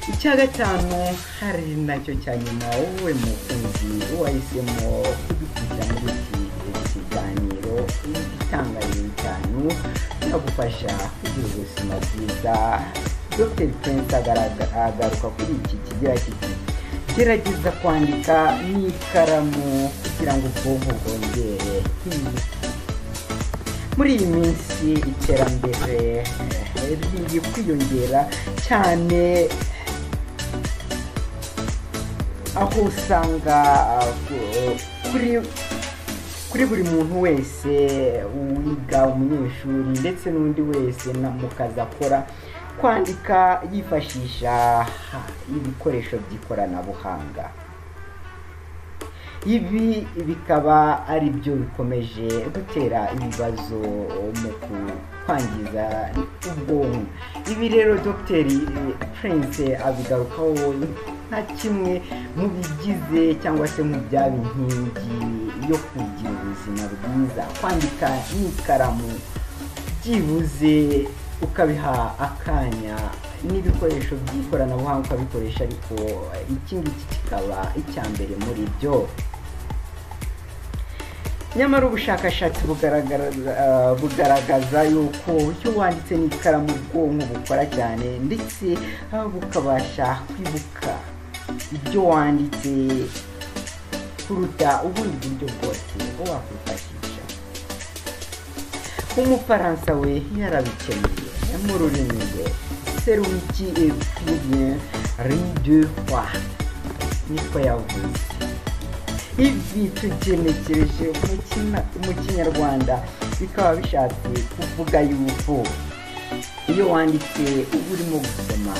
Icya gatanu hari nacyo cya nyuma wowe mukunzi wahisemo kudukurikira muri iki kiganiro igitangaje cyane kinagufasha kugira ubuzima bwiza Dr Prince agaruka kuri iki kigira kiti gerageza kwandika n'ikaramu kugira ngo ubwonko bwongere muri iyi minsi iterambere riri kwiyongera cyane aho usanga kuri kuri buri muntu wese wiga umunyeshuri ndetse n'undi wese mu kazi akora kwandika yifashisha ibikoresho by'ikoranabuhanga ibi bikaba ari byo bikomeje gutera ibibazo mu kwangiza ubwonko ibi rero dogiteri prince abigarukaho nka kimwe mu bigize cyangwa se mu byaba inkingi yo kugira ubuzima bwiza kwandika n'ikaramu byibuze ukabiha akanya n'ibikoresho by'ikoranabuhanga ukabikoresha ariko iki ngiki kikaba icya mbere muri byo nyamara ubushakashatsi bugaragaza yuko iyo wanditse n'ikaramu ubwonko bukora cyane ndetse bukabasha kwibuka ibyo wanditse kuruta ubundi buryo bwose wakwifashisha umufaransa we yarabikemeye mu rurimi rwe seruki ekwiriye ride wa niko yavuze ibi tugenekereje mu kinyarwanda bikaba bishatse kuvuga yuko iyo wanditse uba urimo gusoma